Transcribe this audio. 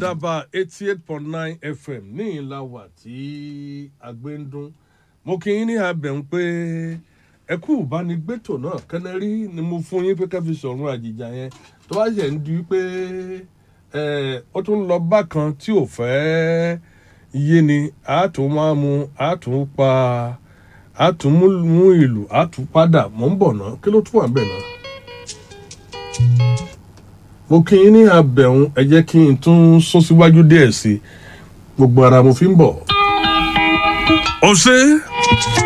àdàbà eighty eight point nine fm ní ìlàwà tí agbẹ́ndún mo kí yín ní abẹ̀hún pé ẹ kú ìbánigbétò náà kẹ́nẹ́rí ni mo fún yín pé ká fi sọ̀rọ̀ àjìjà yẹn tó bá ṣe ń di pé ó tún lọ bákan tí ò fẹ́ yé ni a tún máa mu a tún pa a tún mú ìlú a tún padà mọ́ ń bọ̀ náà kí ló tún wà ń bẹ̀ náà mo kí yín ní abẹ̀hún ẹ jẹ́ kí n tún sún síwájú díẹ̀ sí i gbogbo ara mo fi ń bọ̀. ọ̀sẹ̀.